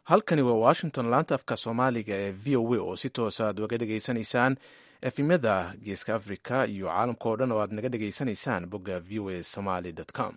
halkani waa washington laanta afka soomaaliga ee v o a oo si toosa aad uga dhegaysanaysaan efimyada geeska africa iyo caalamka oo dhan oo aad naga dhegaysanaysaan bogga v o a somaly com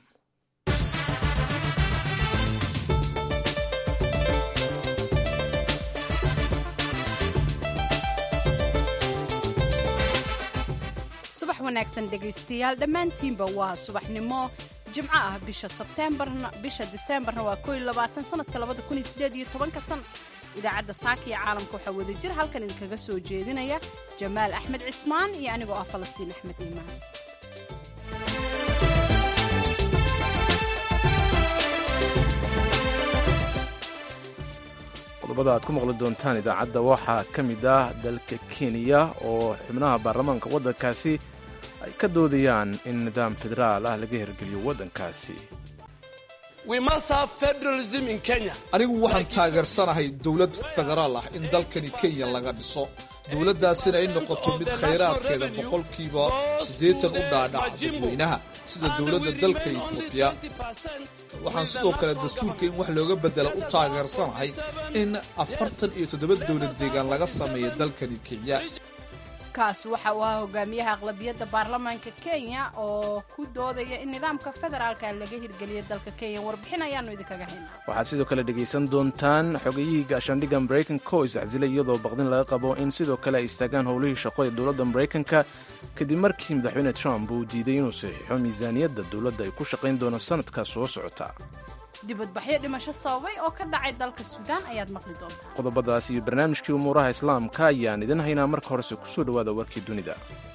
subax wanaagsan dhegaystayaal dhammaantiinba waa subaxnimo jimco ah bisha sebteembarna bisha diseembarna waa koo iyo labaatan sanadka labada kun iyo sideed iyo tobanka san idaacadda saaka iyo caalamka waxaa wada jir halkan idinkaga soo jeedinaya jamaal axmed cismaan iyo anigoo ah falastiin axmed iimaan qodobada aad ku maqli doontaan idaacadda waxaa ka mid ah dalka kenya oo xubnaha baarlamaanka waddankaasi ay ka doodayaan in nidaam federaal ah laga hirgeliyo waddankaasi anigu waxaan taageersanahay dowlad federaal ah in dalkani kenya laga dhiso dowladdaasina ay noqoto mid khayraadkeeda boqolkiiba siddeetan u dhaadhaca dadweynaha sida dowladda dalka etoobiya waxaan sidoo kale dastuurka in wax looga bedela u taageersanahay in afartan iyo toddoba dowlad deegaan laga sameeya dalkani kenya kaas waxa uu ahaa hogaamiyaha aqlabiyadda baarlamaanka kenya oo ku doodaya in nidaamka federaalka laga hirgeliya dalka kenya warbixin ayaanu idinkaga haynaa waxaad sidoo kale dhegaysan doontaan xogayihii gaashaandhigga maraykanka oo iscasilay iyadoo baqdin laga qabo in sidoo kale ay istaagaan howlihii shaqo ee dowladda maraykanka kadib markii madaxweyne trump uu diiday inuu saxiixo miisaaniyadda dowladda ay ku shaqayn doono sanadka soo socota dibadbaxyo dhimasho sababay oo ka dhacay dalka suudaan ayaad maqli doontaa qodobadaas iyo barnaamijkii umuuraha islaamka ayaan idin haynaa marka horese ku soo dhowaada warkii dunida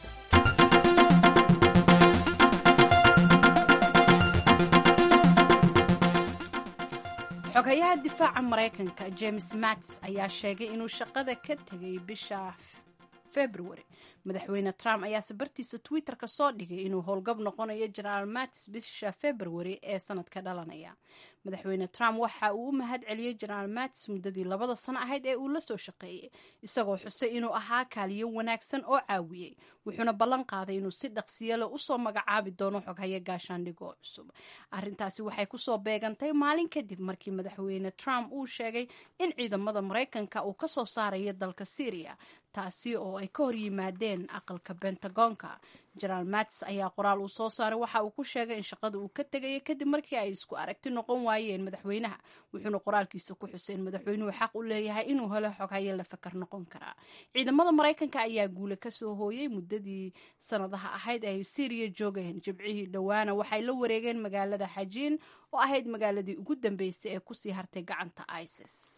xogayaha difaaca maraykanka james mats ayaa sheegay inuu shaqada ka tegay bisha february madaxweyne trump ayaase bartiisa twitter-ka soo dhigay inuu howlgab noqonayo genaraal matis bisha february ee sanadka dhalanaya madaxweyne trump waxa uu u mahad celiyey genaraal matis muddadii labada sano ahayd ee uu la soo shaqeeyey isagoo xusay inuu ahaa kaaliyo wanaagsan oo caawiyey wuxuuna ballan qaaday inuu si dhaqsiyale usoo magacaabi doono xoghaye gaashaandhigoo cusub arintaasi waxay kusoo beegantay maalin kadib markii madaxweyne trump uu sheegay in ciidamada maraykanka uu kasoo saarayo dalka syria taasi oo ay ka hor yimaadeen aqalka bentagonka genaraal mats ayaa qoraal uu soo saaray waxa uu ku sheegay in shaqada uu ka tegaya kadib markii ay isku aragti noqon waayeen madaxweynaha wuxuuna qoraalkiisa ku xusay in madaxweynuhu xaq u leeyahay inuu helo xoghaye la fakar noqon karaa ciidamada maraykanka ayaa guule kasoo hooyey muddadii sanadaha ahayd ay syriya joogeen jibcihii dhowaana waxay la wareegeen magaalada xajiin oo ahayd magaaladii ugu dambeysay ee kusii hartay gacanta isis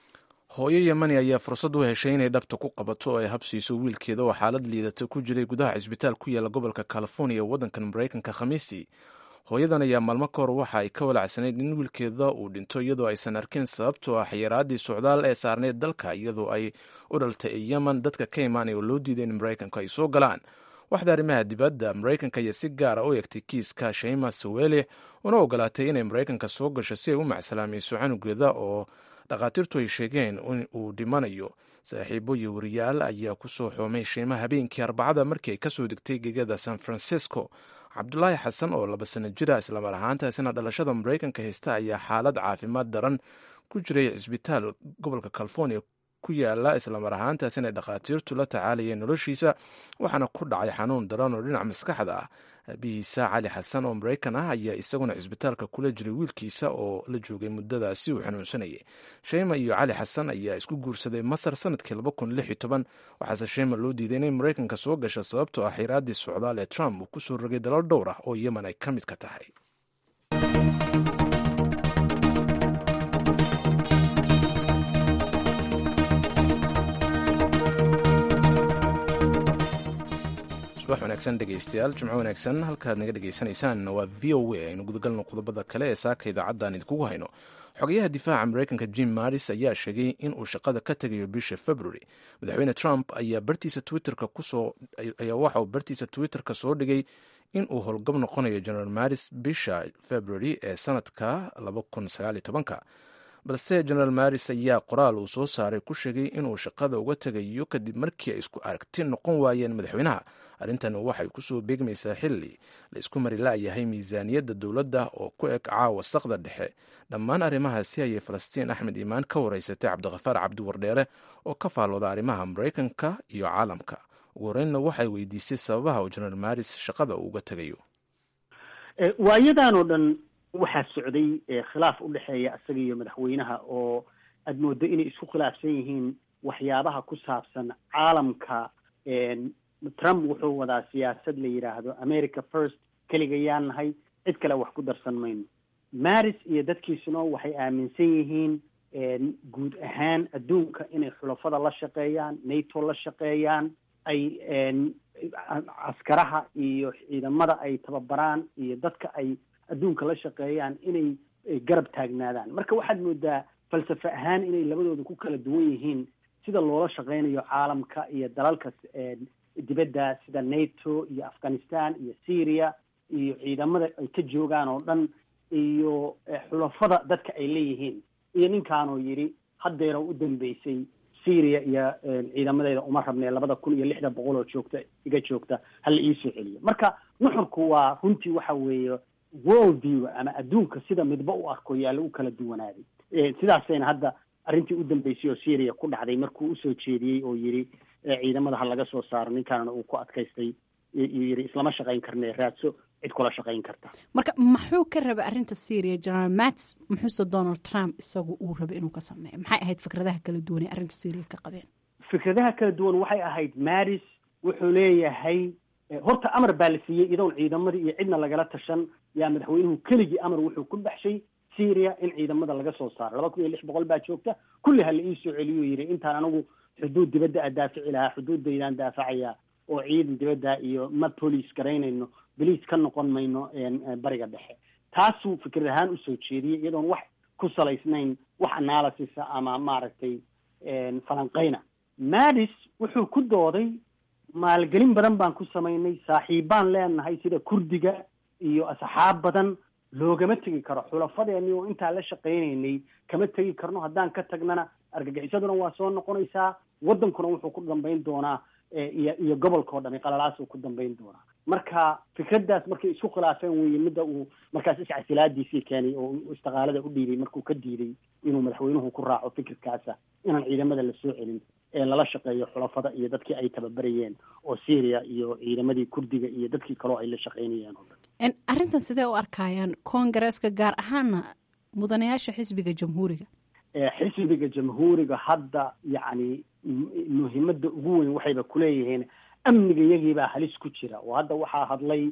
hooyo yemani ayaa fursad u heshay inay dhabta ku qabato oo ay habsiiso wiilkeeda oo xaalad liidata ku jiray gudaha cisbitaal ku yaala gobolka california ee waddankan maraykanka khamiistii hooyadan ayaa maalmo ka hor waxa ay ka walacsanayd in wiilkeeda uu dhinto iyadoo aysan arkin sababtoo ah xayiraadii socdaal ee saarneyd dalka iyadoo ay u dhaltay ee yemen dadka ka imaanaya oo loo diiday in maraykanka ay soo galaan waxda arrimaha dibadda maraykanka ayaa si gaara u egtay kiiska shayma sawelix una ogolaatay inay maraykanka soo gasho si ay u macsalaamayso canugeeda oo dhakhaatiirtu ay sheegeen in uu dhimanayo saaxiibo iyo wariyaal ayaa ku soo xoomay shiima habeenkii arbacada markii ay kasoo degtay gegada san francisco cabdulaahi xasan oo laba sano jira islamar ahaantaasina dhalashada maraykanka haysta ayaa xaalad caafimaad daran ku jiray cisbitaal gobolka california ku yaala islamar ahaantaasina dhakhaatiirtu la tacaalayeen noloshiisa waxaana ku dhacay xanuun daran oo dhinaca maskaxda ah aabihiisa cali xasan oo maraykan ah ayaa isaguna cisbitaalka kula jiray wiilkiisa oo la joogay muddadaasi uu xanuunsanayay sheyma iyo cali xasan ayaa isku guursaday masar sanadkii waxaase sheyma loo diiday inay maraykanka soo gasha sababtoo ah xiraadii socdaal ee trump uu ku soo rogay dalal dhowr ah oo yemen ay ka mid ka tahay subax wanaagsan dhegaystayaal jimco wanaagsan halkaad naga dhegaysanaysaan waa v o a aynu gudagalno qodobada kale ee saaka idaacaddan idinkugu hayno xogayaha difaaca maraykanka jim maris ayaa sheegay in uu shaqada ka tegayo bisha february madaxweyne trump ayaa bartiisa twitterka kusoo ayaa waxa uu bartiisa twitterka soo dhigay in uu howlgab noqonayo general maris bisha february ee sanadka balse generaal maris ayaa qoraal uu soo saaray ku sheegay inuu shaqada uga tegayo kadib markii ay isku aragti noqon waayeen madaxweynaha arrintan waxay kusoo beegmaysaa xilli la isku mari la'yahay miisaaniyadda dowladda oo ku eg caawa saqda dhexe dhammaan arrimahaasi ayay falastiin axmed iimaan ka waraysatay cabdikhafaar cabdiwardheere oo ka faallooda arrimaha maraykanka iyo caalamka ugu horreynna waxay weydiisay sababaha uu jenaraal maris shaqada uu uga tegayo waayadan oo dhan waxaa socday khilaaf u dhexeeya isaga iyo madaxweynaha oo aad mooddo inay isku khilaafsan yihiin waxyaabaha ku saabsan caalamka trump wuxuu wadaa siyaasad la yidhaahdo america first keligayaan nahay cid kale wax ku darsan mayno maris iyo dadkiisuna waxay aaminsan yihiin guud ahaan adduunka inay xulafada la shaqeeyaan nato la shaqeeyaan ay caskaraha iyo ciidamada ay tababaraan iyo dadka ay adduunka la shaqeeyaan inay garab taagnaadaan marka waxaad moodaa falsafe ahaan inay labadooda ku kala duwan yihiin sida loola shaqeynayo caalamka iyo dalalka dibadda sida nato iyo afghanistan iyo syria iyo ciidamada ay ka joogaan oo dhan iyo xulafada dadka ay leeyihiin iyo ninkaanoo yidhi haddeera u dambeysay syria iyo ciidamadeeda uma rabnee labada kun iyo lixda boqol oo joogta iga joogta hala iisoo celiyo marka nuxurku waa runtii waxa weeye world view ama adduunka sida midba u arko yaa lagu kala duwanaaday sidaasayna hadda arrintii u dambeysay oo syria ku dhacday markuu usoo jeediyey oo yidhi ciidamada ha laga soo saaro ninkaana uu ku adkaystay yidhi islama shaqayn karne raadso cid kula shaqayn karta marka maxuu ka rabay arrinta syria general mats muxuuse donald trump isagu uu rabay inuu ka sameeyo maxay ahayd fikradaha kala duwan ee arrinta syria ka qabeen fikradaha kala duwan waxay ahayd maris wuxuu leeyahay horta amar baa la siiyey iyadoon ciidamadii iyo cidna lagala tashan yaa madaxweynuhu keligii amar wuxuu ku baxshay syria in ciidamada laga soo saaro laba kun iyo lix boqol baa joogta kulli ha la iisoo celiyo yidhi intaan anigu xuduud dibadda a daafici lahaa xuduuddaydaan daafacaya oo ciidan dibadda iyo ma police garaynayno boliis ka noqon mayno bariga dhexe taasuu fikrad ahaan usoo jeediyey iyadoon wax ku salaysnayn wax analysisa ama maaragtay falanqayna madis wuxuu ku dooday maalgelin badan baan ku samaynay saaxiibbaan leenahay sida kurdiga iyo asxaab badan loogama tegi karo xulafadeeni oo intaan la shaqaynaynay kama tegi karno haddaan ka tagnana argagixisaduna waa soo noqonaysaa waddankuna wuxuu ku dambayn doonaa iyo iyo gobolka oo dhami qalalaasuu ku dambayn doonaa marka fikraddaas markay isku khilaafeen weeye midda uu markaas iscasilaadiisii keenay oo istiqaalada u dhiibay markuu ka diiday inuu madaxweynuhu ku raaco fikirkaasa inaan ciidamada la soo celin ee lala shaqeeyo xulafada iyo dadkii ay tababarayeen oo syria iyo ciidamadii kurdiga iyo dadkii kaleo ay la shaqaynayeen oo dhan arrintan sidee u arkayaan koongareeska gaar ahaana mudanayaasha xisbiga jamhuuriga xisbiga jamhuuriga hadda yacni muhiimada ugu weyn waxayba kuleeyihiin amniga iyagiibaa halis ku jira oo hadda waxaa hadlay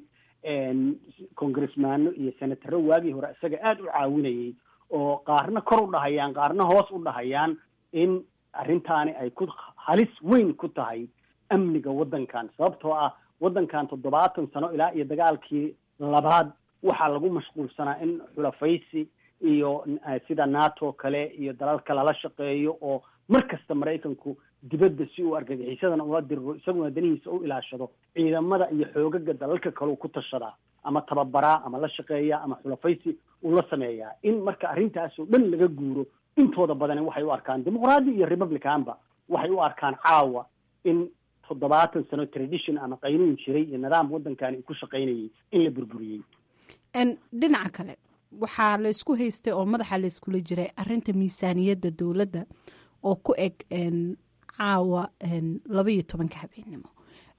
congressmaano iyo senataro waagii hore isaga aada u caawinayay oo qaarna kor u dhahayaan qaarna hoos u dhahayaan in arrintaani ay ku halis weyn ku tahay amniga waddankan sababtoo ah waddankan toddobaatan sano ilaa iyo dagaalkii labaad waxaa lagu mashquulsanaa in xulafaysi iyo sida nato kale iyo dalalka lala shaqeeyo oo mar kasta maraykanku dibadda si uu argagixisadana ula diriro isaguna danihiisa u ilaashado ciidamada iyo xoogaga dalalka kaleu ku tashadaa ama tababaraa ama la shaqeeyaa ama xulafaysi uu la sameeyaa in marka arrintaas oo dhan laga guuro intooda badani waxay u arkaan dimuqraadi iyo republicanba waxay u arkaan caawa in toddobaatan sano tradition ama qaynuun jiray iyo nidaam waddankani ku shaqaynayay in la burburiyey dhinaca kale waxaa la isku haystay oo madaxa la iskula jiray arinta miisaaniyadda dowladda oo ku eg caawa laba iyo tobanka habeennimo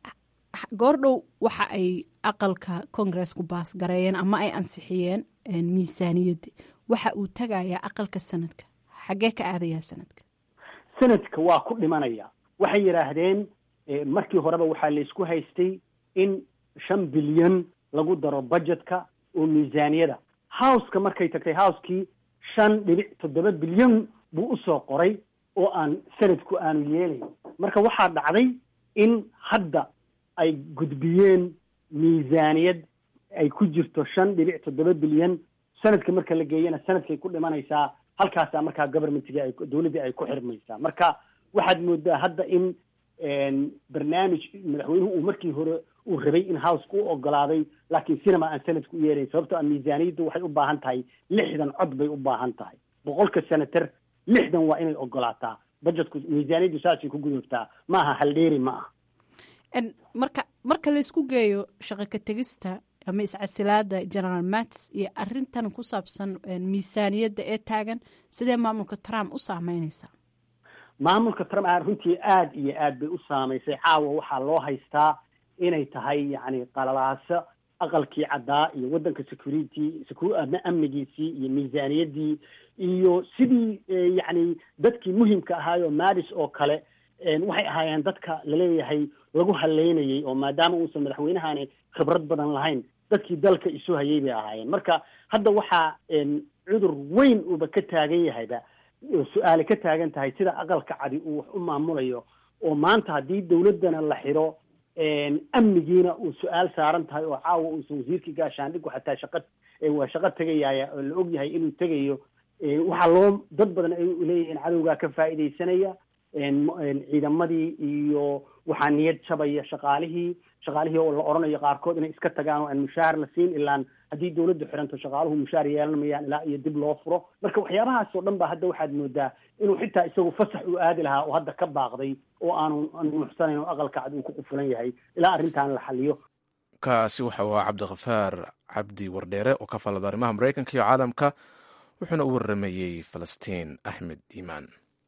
goordhow waxa ay aqalka congaresku baasgareeyeen ama ay ansixiyeen miisaaniyadda waxa uu tagayaa aqalka sanadka xaggee ka aadayaa sanadka sanadka waa ku dhimanaya waxay yidhaahdeen markii horeba waxaa la isku haystay in shan bilyan lagu daro budgetka oo miisaaniyada houseka markay tagtay housekii shan dhibic toddoba bilyan buu usoo qoray oo aan sanadku aanu yeelayn marka waxaa dhacday in hadda ay gudbiyeen miisaaniyad ay ku jirto shan dhibic toddoba bilyan sanadka marka la geeyana sanadkay ku dhimanaysaa halkaasaa markaa governmentigi ay dowladdii ay ku xirmaysaa marka waxaad moodaa hadda in barnaamij madaxweynuhu uu markii hore uu rabay in houseka u ogolaaday laakiin sinama aan sanadka u yeelayn sababtoo a miisaaniyaddu waxay u baahan tahay lixdan cod bay u baahan tahay boqolka senator lixdan waa inay ogolaataa budgetku miisaaniyaddu saasay ku gudubtaa ma aha haldheeri ma aha marka marka laysku geeyo shaqo ka tegista ama iscasilaada generaal mats iyo arintan ku saabsan miisaaniyadda ee taagan sidee maamulka trump u saameyneysaa maamulka trump a runtii aada iyo aad bay u saamaysay caawa waxaa loo haystaa inay tahay yacni qalalaaso aqalkii caddaa iyo waddanka security amnigiisii iyo miisaaniyaddii iyo sidii yacni dadkii muhimka ahaayo madis oo kale waxay ahaayeen dadka laleeyahay lagu haleynayay oo maadaama uusan madaxweynahani khibrad badan lahayn dadkii dalka isu hayay bay ahaayeen marka hadda waxaa cudur weyn uuba ka taagan yahayba su-aale ka taagan tahay sida aqalka cadi uu wax u maamulayo oo maanta haddii dawladdana la xiro amnigiina uu su-aal saaran tahay oo caawa uusan wasiirkii gaashaandhigu xataa shaqa waa shaqo tegayaya oo la og yahay inuu tegayo waxaa loo dad badan ay leeyihiin cadowgaa ka faa'iidaysanaya ciidamadii iyo waxaa niyad jabaya shaqaalihii shaqaalihii oo la odhanayo qaarkood inay iska tagaan oo aan mushaahar la siin ilaan haddii dawladdu xiranto shaqaaluhu mushaar yeelan mayaan ilaa iyo dib loo furo marka waxyaabahaas oo dhan ba hadda waxaad moodaa inuu xitaa isagu fasax uu aadi lahaa oo hadda ka baaqday oo aanu nuuxsanayn oo aqalka cad uu ku qufulan yahay ilaa arrintan la xaliyo kaasi waxa uu ahaa cabdikhafaar cabdi wardheere oo ka falada arrimaha maraykanka iyo caalamka wuxuuna u waramayey falastiin axmed iimaan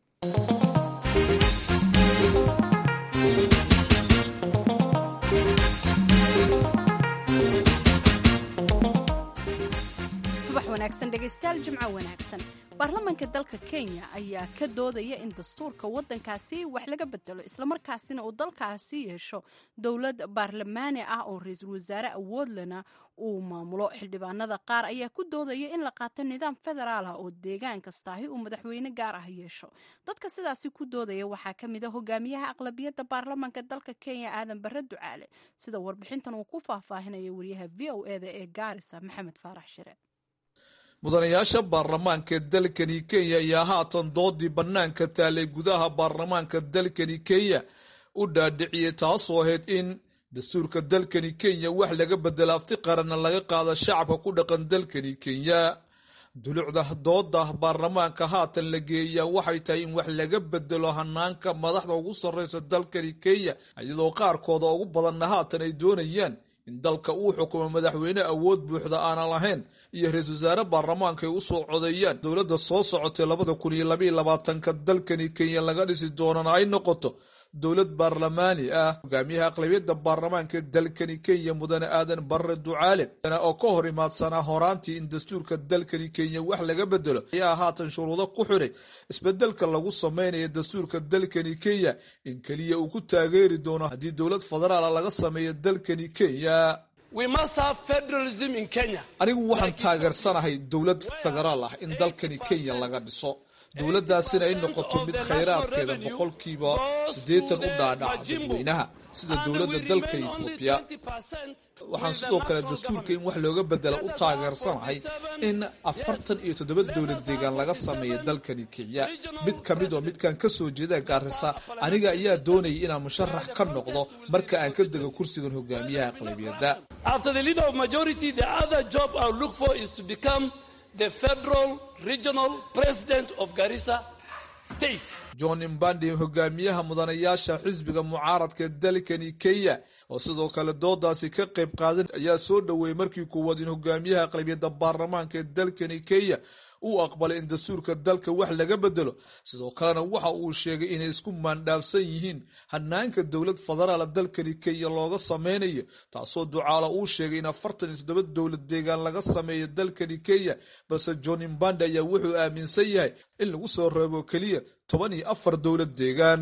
subax wanaagsan dhegaystayaal jimco wanaagsan baarlamaanka dalka kenya ayaa ka doodaya in dastuurka waddankaasi wax laga bedelo islamarkaasina uu dalkaasi yeesho dowlad baarlamaani ah oo ra-iisul wasaare awoodlena uu maamulo xildhibaanada qaar ayaa ku doodaya in la qaato nidaam federaal ah oo deegaan kastaahi uu madaxweyne gaar ah yeesho dadka sidaasi ku doodaya waxaa ka mid a hogaamiyaha aqlabiyadda baarlamaanka dalka kenya aadan bare ducaale sida warbixintan uu ku faahfaahinaya wariyaha v o e da ee gaarisa maxamed faarax shire mudanayaasha baarlamaanka dalkani kenya ayaa haatan doodii bannaanka taalay gudaha baarlamaanka dalkani kenya u dhaadhiciyey taasoo ahayd in dastuurka dalkani kenya wax laga bedelo afti qaranna laga qaado shacabka ku dhaqan dalkani kenya dulucda dooda baarlamaanka haatan la geeyaa waxay tahay in wax laga bedelo hanaanka madaxda ugu sarreysa dalkani kenya iyadoo qaarkooda ugu badanna haatan ay doonayaan in dalka uu xukumo madaxweyne awood buuxda aanan lahayn iyo ra-isul wasaare baarlamaanka ay u soo codeeyaan dowladda soo socotay labada kun iyo labaiyo labaatanka dalkani kenya laga dhisi doonana ay noqoto dowlad baarlamaani ah hogaamiyaha aqlabiyadda baarlamaanka dalkani kenya mudane aadan barre ducaale oo ka hor imaadsanaa horaantii in dastuurka dalkani kenya wax laga bedelo ayaa haatan shuruudo ku xidhay isbedelka lagu sameynaya dastuurka dalkani kenya in keliya uu ku taageeri doono haddii dowlad federaala laga sameeyo dalkani kenya anigu waxaan taageersanahay dowlad federaal ah in dalkani kenya laga dhiso dowladdaasina ay noqoto mid khayraadkeeda boqolkiiba siddeetan u dhaadhaca dadweynaha sida dowladda dalka etoobiya waxaan sidoo kale dastuurka in wax looga bedela u taageersanahay in afartan iyo toddoba dowlad deegaan laga sameeya dalkani kenya mid ka mid oo midkaan ka soo jeeda gaarisa aniga ayaa doonayay inaan musharax ka noqdo marka aan ka dego kursigan hogaamiyaha aqlabiyadda the federal regional president of Garissa state. john imbandi hogaamiyaha mudanayaasha xisbiga mucaaradka dalkani kenya oo sidoo kale doodaasi ka qayb qaadan ayaa soo dhoweeyey markii kuwaad in hogaamiyaha aqlabiyadda baarlamaanka ee dalkani kenya uu aqbalay in dastuurka dalka wax laga bedelo sidoo kalena waxa uu sheegay inay isku maandhaafsan yihiin hanaanka dowlad federaala dalkani kenya looga sameynayo taasoo ducaalo uu sheegay in afartan iyo toddoba dowlad deegaan laga sameeyo dalkani kenya balse john imbandi ayaa wuxuu aaminsan yahay in lagu soo reebo keliya toban iyo afar dowlad deegaan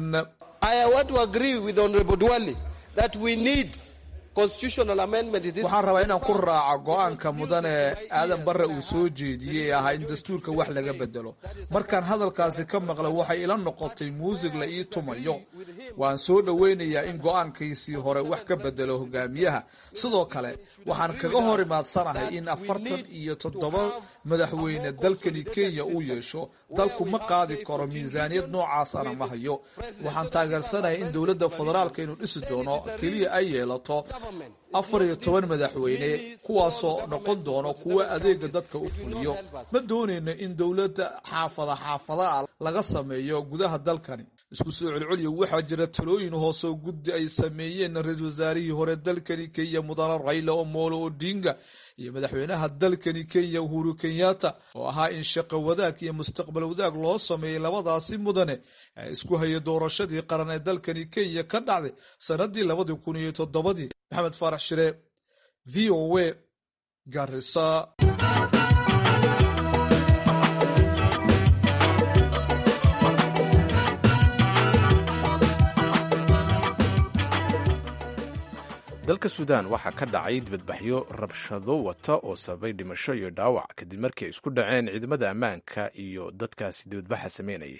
waxaan rabaa inaan ku raaco go-aanka mudane aadan barre uu soo jeediyey ee ahaa in dastuurka wax laga bedelo markaan hadalkaasi ka maqlay waxay ila noqotay muusig la ii tumayo waan soo dhoweynayaa in go-aankiisii hore wax ka bedelo hogaamiyaha sidoo kale waxaan kaga hor imaadsanahay in afartan iyo toddoba madaxweyne dalkani kenya uu yeesho dalku ma qaadi karo miisaaniyad noocaasana ma hayo waxaan taageersanahay in dowladda federaalka inuu dhisi doono keliya ay yeelato afar iyo toban madaxweyne kuwaasoo noqon doono kuwa adeega dadka u fuliyo ma doonayno in dowladda xaafada xaafada ah laga sameeyo gudaha dalkani isku soo celceliya waxaa jira talooyin hoose oo guddi ay sameeyeen ra-iisul wasaarihii hore dalkani kenya mudane raila omolo odinga iyo madaxweynaha dalkani kenya uhuru kenyatta oo ahaa in shaqo wadaag iyo mustaqbal wadaag loo sameeyey labadaasi mudane ee isku hayay doorashadii qaran ee dalkani kenya ka dhacday sanadii labadii kun iyo toddobadii maxamed faarax shire v o a garisa dalka suudaan waxaa ka dhacay dibadbaxyo rabshado wata oo sababay dhimasho iyo dhaawac kadib markii ay isku dhaceen ciidamada ammaanka iyo dadkaasi dibadbaxa sameynayay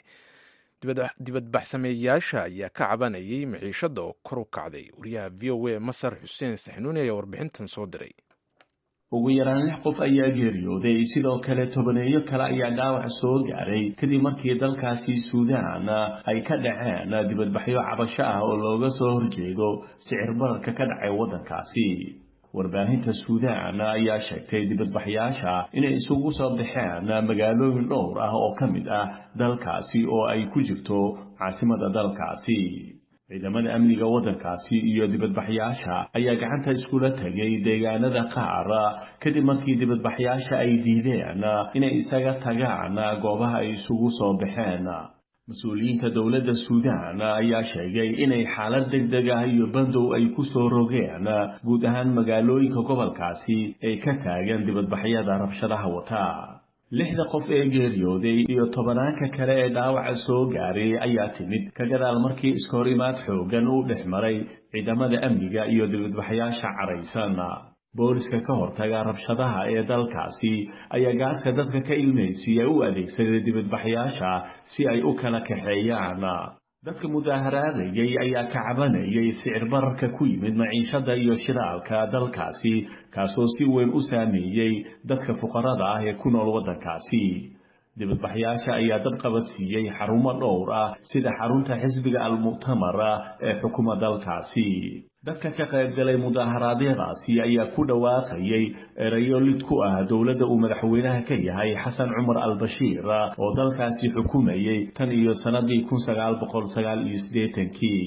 dibadbaxsameeyayaasha ayaa ka cabanayay maciishada oo kor u kacday wariyaha v o a masar xuseen saxnuuni ayaa warbixintan soo diray ugu yaraan lix qof ayaa geeriyooday sidoo kale tobaneeyo kale ayaa dhaawac soo gaaray kadib markii dalkaasi suudaan ay ka dhaceen dibadbaxyo cabasho ah oo looga soo horjeedo sicir bararka ka dhacay waddankaasi warbaahinta suudaan ayaa sheegtay dibadbaxyaasha inay isugu soo baxeen magaalooyin dhowr ah oo ka mid ah dalkaasi oo ay ku jirto caasimada dalkaasi ciidamada amniga waddankaasi iyo dibadbaxyaasha ayaa gacanta iskula tegay deegaanada qaar kadib markii dibadbaxyaasha ay diideen inay isaga tagaan goobaha ay isugu soo baxeen mas-uuliyiinta dowladda suudaan ayaa sheegay inay xaalad deg deg ah iyo bandow ay ku soo rogeen guud ahaan magaalooyinka gobolkaasi ee ka taagan dibadbaxyada rabshadaha wata lixda qof ee geeriyooday iyo tobanaanka kale ee dhaawaca soo gaaray ayaa timid ka gadaal markii iskahor imaad xoogan uu dhex maray ciidamada amniga iyo dibadbaxyaasha caraysan booliska ka hortaga rabshadaha ee dalkaasi ayaa gaaska dadka ka ilmaysiiya u adeegsaday dibadbaxyaasha si ay u kala kaxeeyaan dadka mudaaharaadayay ayaa ka cabanayay sicir bararka ku yimid maciishada iyo shidaalka dalkaasi kaasoo si weyn u saameeyey dadka fuqarada ah ee ku nool waddankaasi dibadbaxyaasha ayaa dad qabadsiiyey xarumo dhowr ah sida xarunta xisbiga almu'tamar ee xukuma dalkaasi dadka ka qaybgalay mudaaharaadyadaasi ayaa ku dhawaaqayay erayo lid ku ah dowladda uu madaxweynaha ka yahay xasan cumar albashiir oo dalkaasi xukumayay tan iyo sannadii kun sagaal boqol sagaal iyo siddeetankii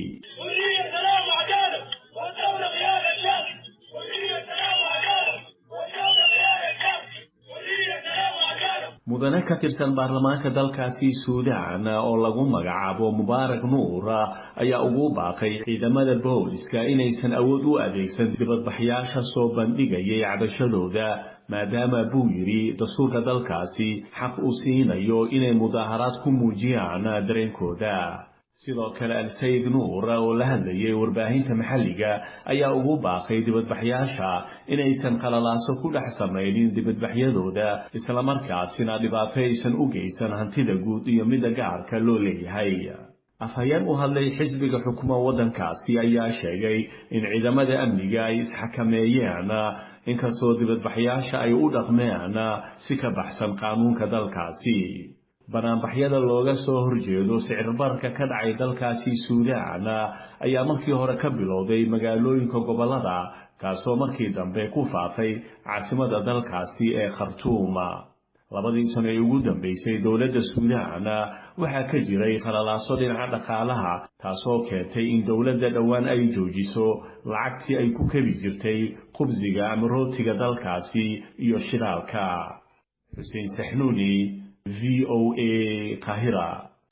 mudane ka tirsan baarlamaanka dalkaasi suudaan oo lagu magacaabo mubaarak nuur ayaa ugu baaqay ciidamada booliska inaysan awood u adeegsan dibadbaxyaasha soo bandhigayay cabashadooda maadaama buu yidhi dastuurka dalkaasi xaq u siinayo inay mudaaharaad ku muujiyaan dareenkooda sidoo kale al-sayid nuur oo la hadlayay warbaahinta maxalliga ayaa ugu baaqay dibadbaxyaasha inaysan qalalaaso ku dhex samaynin dibadbaxyadooda islamarkaasina dhibaato aysan u geysan hantida guud iyo midda gaarka loo leeyahay afhayeen u hadlay xisbiga xukuma waddankaasi ayaa sheegay in ciidamada amniga ay isxakameeyeen inkastoo dibadbaxyaasha ay u dhaqmeen si ka baxsan qaanuunka dalkaasi banaanbaxyada looga soo horjeedo sicirbarka ka dhacay dalkaasi suudaan ayaa markii hore ka bilowday magaalooyinka gobollada kaasoo markii dambe ku faafay caasimada dalkaasi ee khartuum labadii sano ee ugu dambaysay dowladda suudaan waxaa ka jiray qalalaaso dhinaca dhaqaalaha taasoo keentay in dowladda dhowaan ay joojiso lacagtii ay ku kebi jirtay qubsiga ama rootiga dalkaasi iyo shidaalka xuseen saxnuuni v o a kahira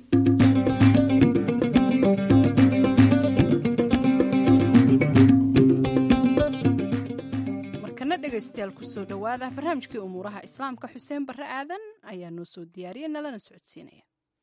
markana dhegaystayaal kusoo dhowaada barnaamijkii umuuraha islaamka xuseen barre aadan ayaa noo soo diyaariyay nalana socodsiinaya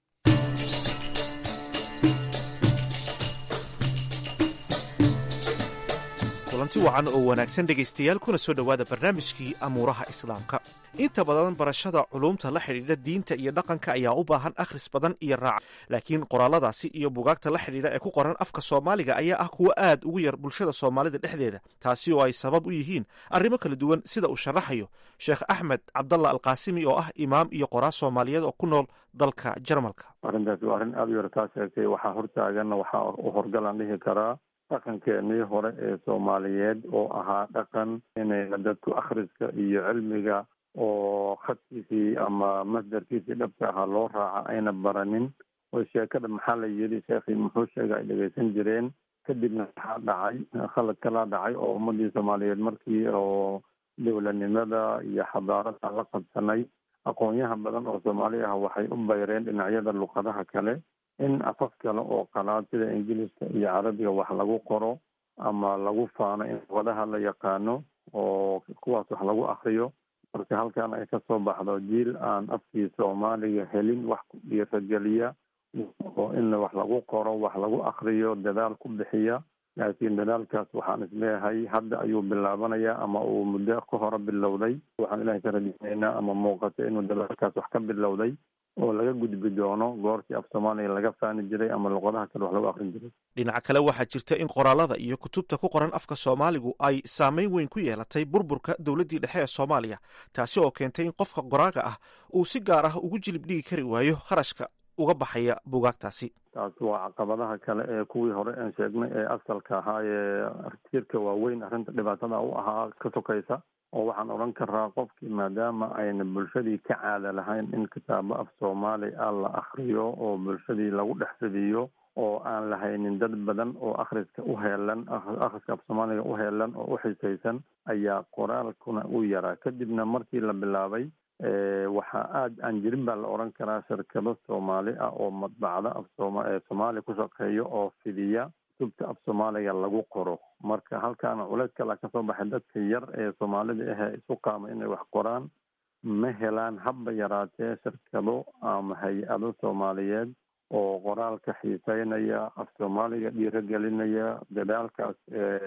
kulanti wacan oo wanaagsan dhegaystayaal kuna soo dhowaada barnaamijkii amuuraha islaamka inta badan barashada culumta la xidhiidha diinta iyo dhaqanka ayaa u baahan akhris badan iyo raac laakiin qoraaladaasi iyo bugaagta la xidhiidha ee ku qoran afka soomaaliga ayaa ah kuwo aad ugu yar bulshada soomaalida dhexdeeda taasi oo ay sabab u yihiin arrimo kala duwan sida uu sharaxayo sheekh axmed cabdalla alqaasimi oo ah imaam iyo qoraa soomaaliyeed oo ku nool dalka jarmalka arrintaasi waa arrin aada u yartaa sheegtay waxaa hortaaganna waxaa u horgalaan dhihi karaa dhaqankeenii hore ee soomaaliyeed oo ahaa dhaqan inayna dadku akhriska iyo cilmiga oo khadkiisii ama masdarkiisii dhabka ahaa loo raaca ayna baranin oo sheekada maxaa la yidhi sheekhii muxuu sheega ay dhegeysan jireen kadibna waxaa dhacay khalad kalaa dhacay oo ummadii soomaaliyeed markii oo dowladnimada iyo xadaarada la qabsanay aqoonyaha badan oo soomaali ah waxay u bayreen dhinacyada luqadaha kale in afaf kale oo qalaad sida ingiliiska iyo carabiga wax lagu qoro ama lagu faano in luqadaha la yaqaano oo kuwaas wax lagu akriyo marka halkan ay kasoo baxdo jiil aan afkii soomaaliga helin wax ku dhiirageliya oo in wax lagu qoro wax lagu akriyo dadaal ku bixiya laakiin dadaalkaas waxaan isleeyahay hadda ayuu bilaabanayaa ama uu muddo ka hore bilowday waxaan ilahay ka rajeynaynaa ama muuqata inuu dadaalkaas wax ka bilowday oo laga gudbi doono goortii af soomaaliya laga faani jiray ama luqadaha kale wax lagu akrin jiray dhinaca kale waxaa jirta in qoraalada iyo kutubta ku qoran afka soomaaligu ay saameyn weyn ku yeelatay burburka dowladdii dhexe ee soomaaliya taasi oo keentay in qofka qoraaga ah uu si gaar ah ugu jilib dhigi kari waayo kharashka uga baxaya buugaagtaasi taasi waa caqabadaha kale ee kuwii hore aan sheegnay ee asalka ahaa ee tiirka waaweyn arrinta dhibaatada u ahaa ka sokaysa oo waxaan odhan karaa qofkii maadaama ayna bulshadii ka caada lahayn in kitaabo af soomaali ah la akriyo oo bulshadii lagu dhex fidiyo oo aan lahaynin dad badan oo akhriska u heelan akhriska af soomaaliga u heelan oo u xisaysan ayaa qoraalkuna u yaraa kadibna markii la bilaabay waxaa aada aan jirin baa la odhan karaa shirkado soomaali ah oo madbacda af sooma soomaaliya ku shaqeeyo oo fidiya kutubta af soomaaliga lagu qoro marka halkaana culeys kala kasoo baxay dadka yar ee soomaalida ahee isu qaama inay wax qoraan ma helaan habba yaraatee shirkado ama hay-ado soomaaliyeed oo qoraalka xiiseynaya af soomaaliga dhiiragelinaya dadaalkaas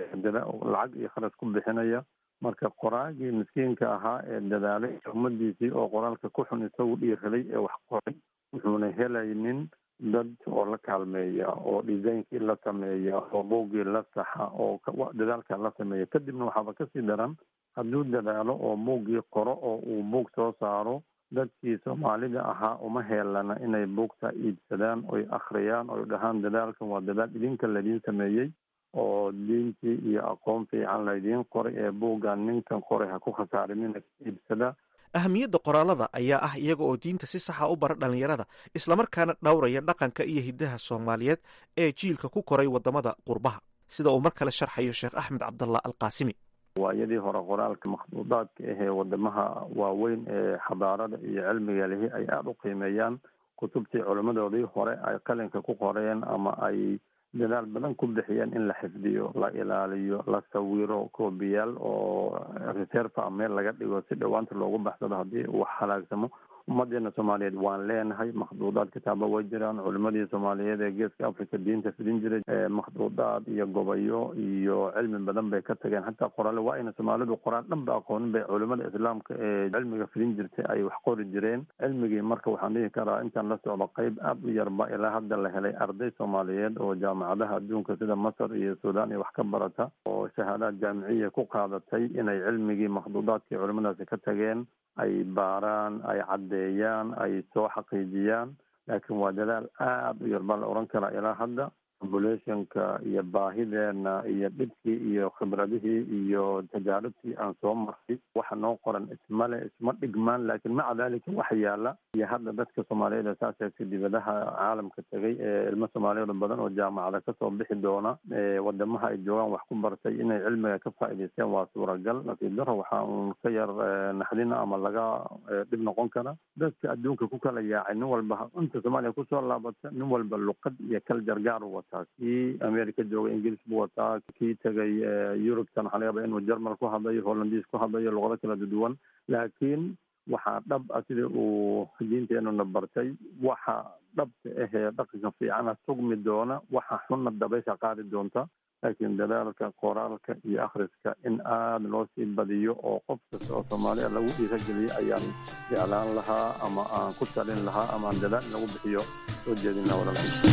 lacag iyo kharash ku bixinaya marka qoraagii miskiinka ahaa ee dadaalay ummadiisii oo qoraalka ku xun isagu dhiiraday ee wax qoray wuxuuna helaynin dad oo la kaalmeeya oo designkii la sameeya oo buuggii la saxa oo dadaalka la sameeya kadibna waxaaba kasii daran hadduu dadaalo oo buuggii qoro oo uu buug soo saaro dadkii soomaalida ahaa uma heelana inay buugta iibsadaan oy akhriyaan oy dhahaan dadaalkan waa dadaal idinka ladiin sameeyey oo diintii iyo aqoon fiican laydiin qoray ee buuggan ninkan qoray ha ku khasaarinina iibsada ahamiyadda qoraalada ayaa ah iyaga oo diinta si saxa u bara dhallinyarada islamarkaana dhowraya dhaqanka iyo hiddaha soomaaliyeed ee jiilka ku koray waddamada qurbaha sida uu mar kale sharxayo sheekh axmed cabdallah alqaasimi waayadii hore qoraalka makhduudaadka ahee wadamaha waaweyn ee xadaarada iyo cilmiga lihi ay aada u qiimeeyaan kutubtii culimmadoodii hore ay qalinka ku qoreen ama ay dadaal badan ku bixiyeen in la xifdiyo la ilaaliyo la sawiro koobiyaal oo reserve a meel laga dhigo si dhowaanta loogu baxsado haddii uu halaagsamo ummadeena soomaaliyeed waan leenahay makhduudaad kitaaba way jiraan culimadii soomaaliyeed ee geeska africa diinta fidin jiray makhduudaad iyo gobayo iyo cilmi badan bay ka tageen hataa qoraale waa ayna soomaalidu qoraal dhan ba aqoonin bay culimada islaamka ee cilmiga fidin jirtay ay wax qori jireen cilmigii marka waxaan dhihi karaa intaan la socdo qeyb aada u yarba ilaa hadda la helay arday soomaaliyeed oo jaamacadaha adduunka sida masar iyo suudaan iyo wax ka barata oo shahaadaad jaamiciya ku qaadatay inay cilmigii makhduudaadkii culimadaasi ka tageen ay baaraan ay caddeeyaan ay soo xaqiijiyaan laakiin waa dadaal aada u yar baa la odhan karaa ilaa hadda populationka iyo baahideena iyo dhibkii iyo khibradihii iyo tajaarubtii aan soo marray waxa noo qoran ismale isma dhigmaan laakiin maca dalika waxa yaala iyo hadda dadka soomaaliyeed ee saas eegtay dibadaha caalamka tegay ee ilmo soomaaliyeed badan oo jaamacada kasoo bixi doona wadamaha ay joogaan wax ku bartay inay cilmiga ka faa'iidaysteen waa suuragal nasiib daro waxaa uun ka yar naxdina ama laga dhib noqon kara dadka adduunka ku kala yaacay nin walba inta soomaaliya kusoo laabata nin walba luqad iyo kal jargaar u wataa kii america jooga ingiliis buu wataa kii tegay yurubtan waxaa laga yaaba inuu jermal ku hadlayo hollandiis ku hadlayo luqado kala duwan laakiin waxaa dhab ah sida uu diinteenuna bartay waxa dhabta ahee dhaqanka fiicana sugmi doona waxa xunna dabaysha qaadi doonta laakiin dadaalka qoraalka iyo akhriska in aada loo sii badiyo oo qof kasta oo soomaaliya lagu dhiirageliyo ayaan jeclaan lahaa ama aan ku talin lahaa ama aan dadaal in lagu bixiyo soo jeedinaa walaalkiisa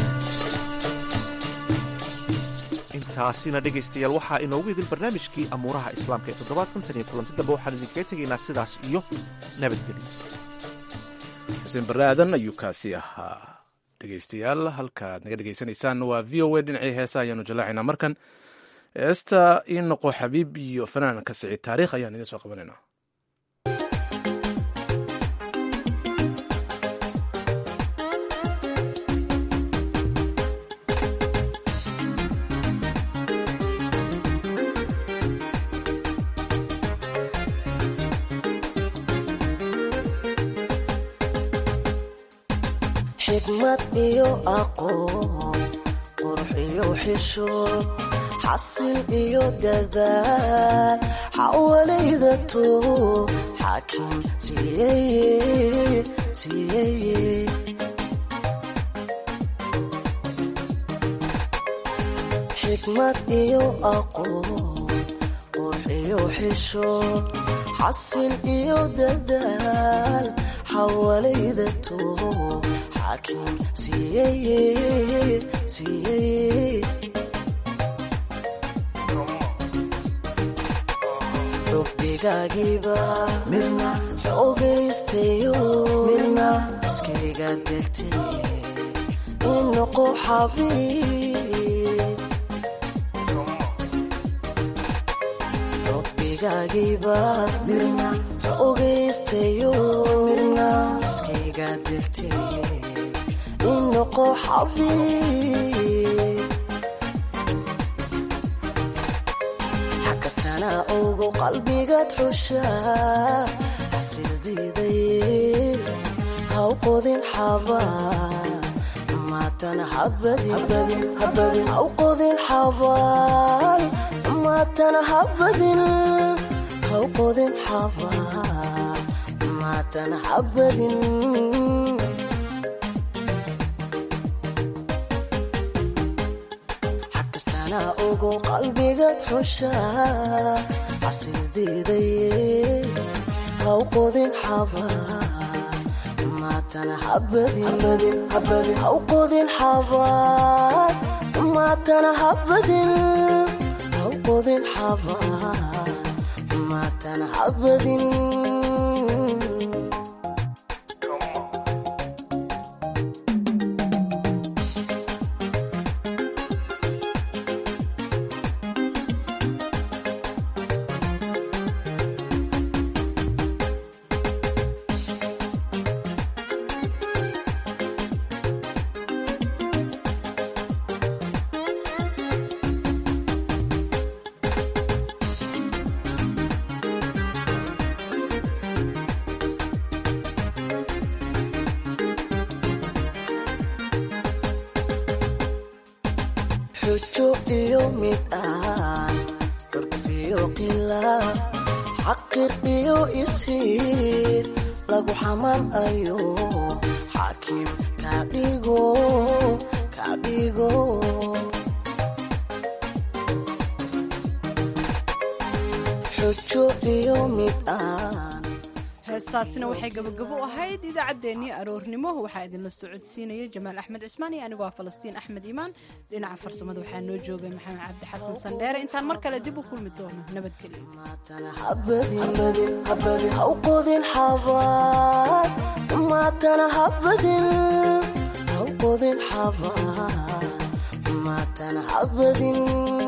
intaasina dhegaystayaal waxaa inoogu idin barnaamijkii amuuraha islaamka ee toddobaadkan tan iyo kulanti dambe waxaan idinkaga tegaynaa sidaas iyo nabadgelyo xuseen barre aadan ayuu kaasi ahaa dhegaystayaal halkaad naga dhegaysanaysaan waa v o a dhinacii heesa ayaanu jallaacaynaa markan heesta ii noqo xabiib iyo fanaanka siciid taariikh ayaan idiin soo qabanaynaa xikmad iyo aqoon qurux iyo xishood xasil iyo dadaal xawalayda toob xaakim siiyeye siiyeye xikmad iyo aqoon qurux iyo xishood xasil iyo dadaal xawalayda toob xaakim siiyeye siiyeye rubbigaagiiba midna xoogaystayo midna iskayga degtay in noqo xabiib rubbigaagiiba midna xoogaystayo midna iskayga degtay in noqo xabiib kastana ogo qalbigaad xushaa xasildiidaye haw qodin xabaan maatan habadin haw qodin xabaan maatan habadin haw qodin xabaan maatan habadin ogo qalbigaad xushaa xasildiidaye haw qodin xabaan maatan habadin haw qodin xabaan maatan habadin haw qodin xabaan maatan habadin xujo iyo mid aan curfiyo qilaaf xaqir iyo ishiir lagu xamanayo xaakim kadhigo kadhigo xujo iyo mid aan heestaasina waxay gabagabo u ahayd idaacaddeenii aroornimo waxaa idinla socodsiinaya jamaal axmed cismaan iyo anigoo ah falastiin axmed iimaan dhinaca farsamada waxaa noo joogay maxamed cabdi xasan sandheere intaan mar kale dib u kulmi doono haw qodin xabaan maatana habadin haw qodin xabaan maatana habadin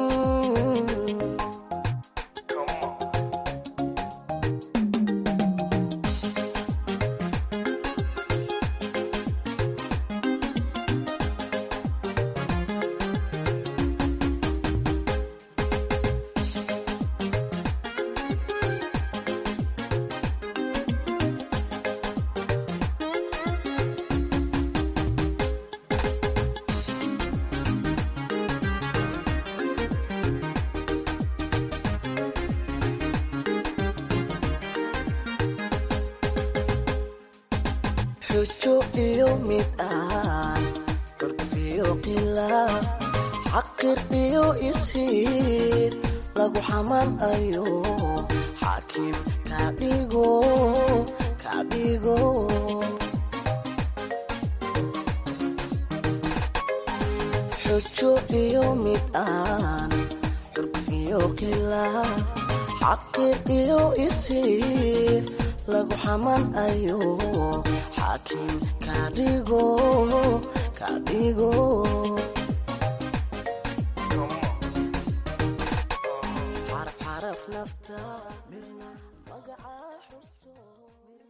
xujo iyo mid aan curfiyo qilaaf xaqir iyo ishiir lagu xamanayo xaakim kadhigo kadhigo xujo iyo mid aan curfiyo qilaaf xaqir iyo ishiir lagu xamanayo xaakim kadhigo kadhigo xaraf xaraf nafta mirna magaca xuso